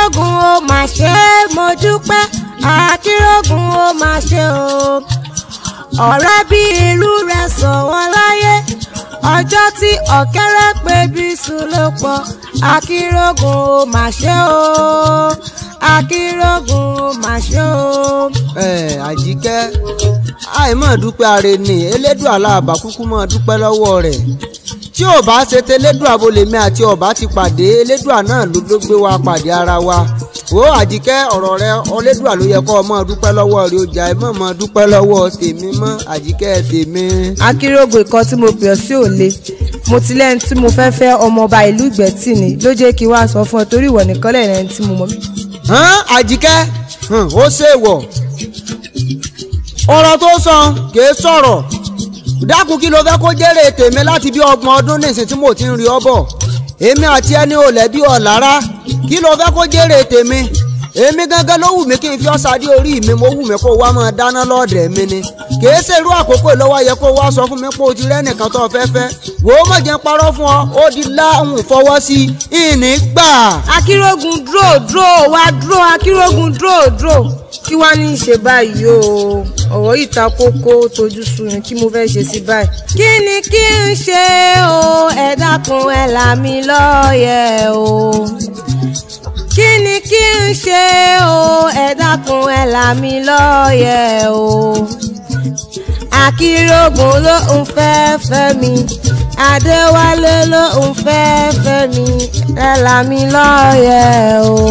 akírògùn ó mà ṣe é mo dúpẹ́ akírògùn ó mà ṣe o ọ̀rẹ́ bí ìlú rẹ̀ sọ wọ́n láyé ọjọ́ tí ọ̀kẹ́rẹ́ pé bí sùn ló pọ̀ akírògùn ó mà ṣe o akírògùn ó mà ṣe o. ẹ àjíkẹ́ àìmọ̀ dúpẹ́ ààrẹ ni elédùn aláàbá kúkú mọ̀ dúpẹ́ lọ́wọ́ rẹ̀ tí ò bá ṣe tẹlẹ́dùn abolèmi àti ọ̀bá ti pàdé elédùn náà ló ló gbé wa pàdé ara wa ó àjíkẹ́ ọ̀rọ̀ rẹ ọlẹ́dùn ló yẹ kó o mọ̀ dúpẹ́ lọ́wọ́ rẹ ọjà ẹ mọ̀ mọ̀ dúpẹ́ lọ́wọ́ tèmi mọ́ àjíkẹ́ tèmi. akérògùn ìkan tí mo pè ọ́ sí òle mo ti lẹ́ni tí mo fẹ́ fẹ́ ọmọọba ìlú ìgbẹ́tì ni ló jẹ́ kí n wá sọ fún ọ torí ìwọ nìkan lẹ́yìn ẹni tí mo mọ̀. hàn àjíkẹ́ hàn, ó ṣèwọ̀ ọ̀rọ̀ tó sọ kìí sọ̀rọ̀ dákun kí ló fẹ́ kó jèrè tèmi láti bí ọgbọ̀n ọdún nísìn tí mo ti ń rí ọ bọ̀ èmi àti ẹni ò lẹ́bí ọ̀ lára kí ló fẹ́ kó jèrè tèmi èmi gangan ló wù mí kí n fi ọ̀sà dé orí mi mo wù mí kó wá máa dáná lọ́ọ̀dẹ̀ mi ni kìí ṣe irú àkókò lọ́wọ́ yẹ kó wá sọ fún mi pé o ti rẹ́nìkan tó fẹ́ fẹ́ wò ó mọ̀ jẹ́ ń parọ́ fún ọ ó di láhùn fọwọ́ sí ìní gbà. akérògùn dúró dúró wá dúró akérògùn dúró dúró kí wàá ní í ṣe báyìí o ọ̀rọ̀ yìí ta kókó tójú sú ni kí mo fẹ́ ṣe sí báyìí. kí ni kí n ṣe o ẹ dákun ẹ là mí lọ́yẹ̀ o kí ni kí n ṣe o ẹ dákun ẹ là mí lọ́yẹ̀ o akírògùn ló ń fẹ́ fẹ́ mi adéwálé ló ń fẹ́ fẹ́ mi ẹ là mí lọ́yẹ̀ o.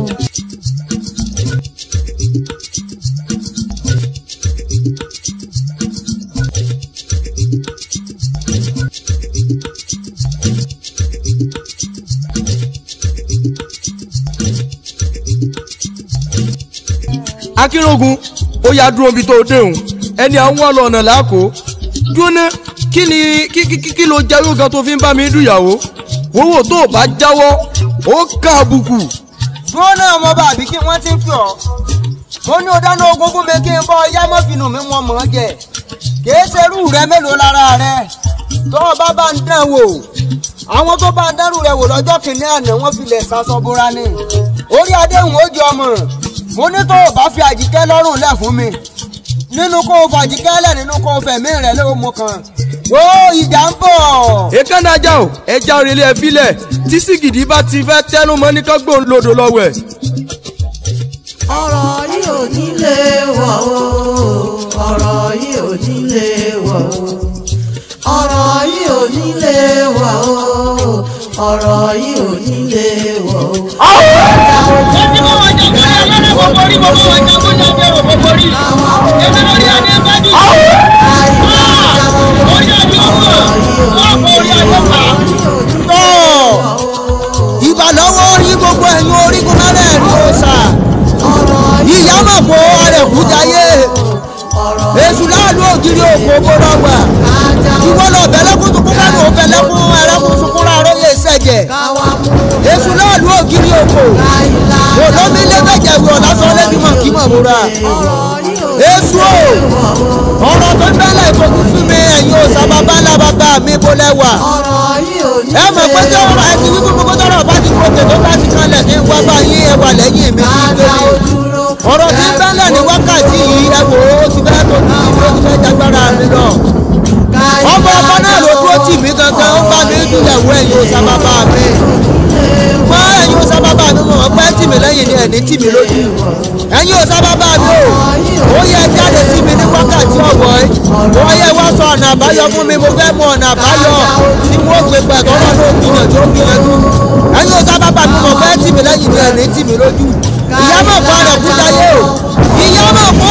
akínrógun ó yá dúró bí tó dé òun ẹni àwọn wà lọ́nà làákò dúró ná kí ni kí kí kí ló jẹ́ yóò gan tó fi ń bá mi dùyàwó owó tó o bá jáwọ́ ó ká àbùkù. dúró náà mo bá àbí kí wọ́n ti ń fi ọ́ mo ní o dáná ogún fún mi kí n bọ́ ọyá mọ́fìnù mi wọ́n mọ̀ ọ́ jẹ kìí ṣerú rẹ mélòó lára rẹ tó o bá bá ń dán wò àwọn tó bá ń dánrù rẹ wò lọ́jọ́ kìnínní àná wọ́n filẹ̀ sasọ bóra ni orí adéhùn ó jẹ ọmọ mo ní tó o bá fi àjíkẹ́ lọ́rùn lẹ̀ fún mi nínú kó o fàjíkẹ́ lẹ̀ nínú kó o fẹ̀mí rẹ̀ ló mú kan ó ìjà ń bọ̀. èékánná ajá o ẹja òrèlé ẹ filẹ̀ tí sìgìdì bá ti fẹ́ tẹnu mọ́ ní ká gbóhùn lòdò lọ́wọ́ ẹ̀. ọ̀rọ̀ yìí ò ní lè wọ̀ o ọ̀rọ̀ yìí ò ní lè wọ̀ o ọ̀rọ̀ yìí ò ní lè wọ̀ o ọ̀rọ̀ yìí ò ní lè wọ̀ o. tọ́ ìbà lọ́wọ́ yí gbogbo ẹ̀yin orígun lálẹ́ ẹ̀rí òòṣà ìyá mọ̀ kó arẹ̀kú jayé èṣù láàlú ògiri òkú gbọ́dọ̀ gbà ìwọ lọ bẹ̀lẹ́kùn sunkún kánú bẹ̀lẹ́kùn ẹ̀rẹ́kùn sunkún láàárọ̀ yẹ sẹ̀jẹ̀ èṣù láàlú ògiri òkú olómi lẹ́gbẹ̀jẹ̀ wọ̀ lásán lẹ́bí mọ̀ kí mọ̀ múra èṣù o ọ̀rọ̀ tó ń bẹ́lẹ̀ ìfòkú fún mi ẹ̀yin òòṣà bàbá ńlá bàbá mi bó lẹ́wà ọ̀rọ̀ yìí ò ní ẹ mọ̀ pé tí ọ̀rọ̀ ẹ ti wí fún gbogbo tọ́rọ̀ bá ti gòkè tó bá ti kanlẹ̀ ní wá bá yín ẹ wà lẹ́yìn mi ní kájà ó lórí. dúró. ọ̀rọ̀ tí ń bẹ́lẹ̀ ní wákàtí yìí ẹ wò ó ti fẹ́ tó ti ó ti fẹ́ jagbára mi lọ. ọmọ ọkọ náà ló dúró tì mí gangan ó bá mi dúlẹ̀ wọ ẹ̀yin òòṣà bàbá mi. mọ ẹ̀yin òòṣà bàbá mi mọ̀ pé tì mí lẹ́yìn ni ẹ̀ní tì mí lójú. ẹ̀yin òòṣà bàbá mi o ó yẹ jáde sí mi ní wákàtí ọ̀wọ́ yìí. ó yẹ wá sọ ọ̀nà àbáyọ fún mi mo fẹ́ mọ ọ̀nà àbáyọ tí wọ́n gbé pẹ̀ tọ́lọ́ ló gbìyànjú ó gbìyànjú. ẹ̀yin òòṣà bàbá mi mọ̀ pé tì mí lẹ́yìn ni ẹ̀ní tì mí lójú. ìyá mọ̀ kó àrẹ̀ kú jayé o ìyá mọ̀ kó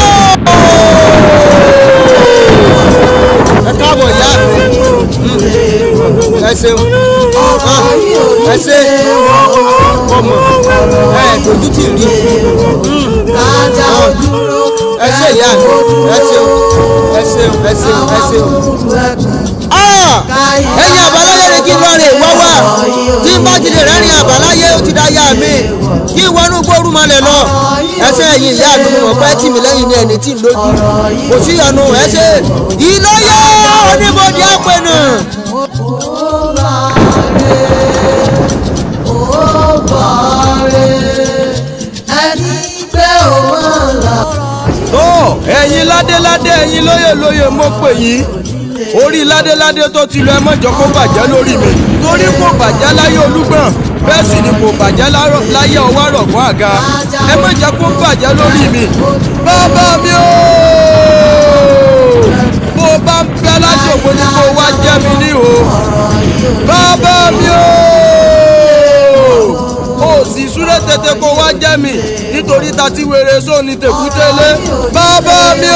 ẹ káàbọ̀ ìyá mi ẹ ṣeun ẹ ṣe ọmọ ẹ dojú tì rí kájà ó dúró. ẹ ṣe ìyá mi ẹ ṣeun ẹ ṣeun ẹ ṣeun ẹ ṣeun. ẹ̀yin àbáláyé ni kí n lọrin ìwá wà tí n bá ti lè rẹ́rìn àbáláyé ó ti dá yá mi kí n wọnú gbóòrú malẹ̀ lọ ẹsẹ̀ ẹ̀yin ìyá mi mọ̀ pé tì mí lẹ́yìn ní ẹni tí ń lójú kò sí ìyọnu ẹ ṣe ìlọ́yẹ̀ oníbodè àpẹnù. ẹ̀yin ládéládé ẹ̀yin lóyè lóyè mo pè yín orí ládéládé tó ti lọ ẹ mọ̀jọ́ kó bàjẹ́ lórí mi torí kò bàjẹ́ láyé olúgbọ̀n bẹ́ẹ̀ sì ni kò bàjẹ́ lárọ̀- láyé ọwọ́ àrọ̀gbọ́n àga ẹ mọ̀jẹ́ kó bàjẹ́ lórí mi bàbá mi ooo bó o bá ń bẹ lájòkó ni kó o wá jẹ́ mi ní o bàbá mi ooo o sì súré tètè kó wá jẹ́ mi nítorí ta ti wèrè sóni tèkútélé bàbá mi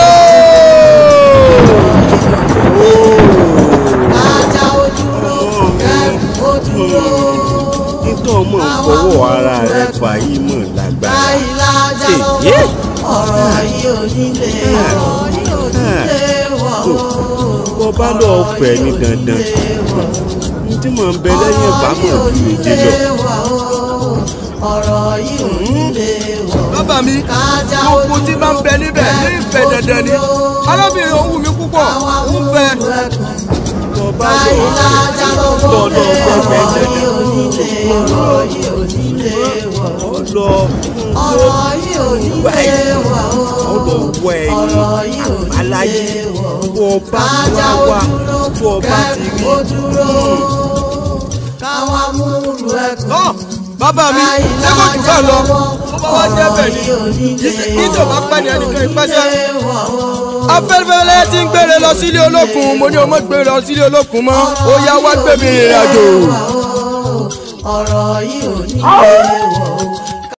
ooo. ajá ó dúró kẹrù ó dúró nítorí ọmọ ìfọwọ́ ara rẹ fà yìí mọ̀ lágbára. báyìí lájà lọ́wọ́ ọ̀rọ̀ yìí ò nílé wọ̀ yìí ò nílé wọ̀ o. bó bá lọ fẹ́ ní dandan ní tí mò ń bẹ lẹ́yìn ìbámu ju èdè lọ. ọ̀rọ̀ yìí ò nílé wọ̀ bàbá mi gbogbo tí bá ń bẹ níbẹ̀ ní ìfẹ́ dandan ni arábìnrin òun wù mí púpọ̀ ń fẹ́. bó bá lọ báyìí lájà lọ́wọ́ tọ́ lọ fẹ́ fẹ́ ọ̀rọ̀ yìí dandan ò nílé ọ̀rọ̀ yìí ò nílé wọ̀ ọ lọ ọ̀rọ̀ yìí ò nílé wọ̀ ọ lọ wọ ẹyin ọ̀rọ̀ yìí ò aláyé nílé wọ̀ bó o bá ajá wá ó wá dúró bó o bá ti kẹrù rí ó dúró káwa múlù ẹkùn. Ọ́, bàbá mi ṣé kò jù bá lọ ó bá wá jẹ́ bẹ́ẹ̀ ni kí tó bá pẹ́ ní ẹnìkan ìpẹ́sẹ́. afẹ́fẹ́lẹ́ tí ń gbére lọ sílé olókun mo ní o mọ̀ gbére lọ sílé olókun mọ́ ó yá wá gbé mi ìrìn àjò. ọ̀rọ̀ yìí ò ní lè wọ̀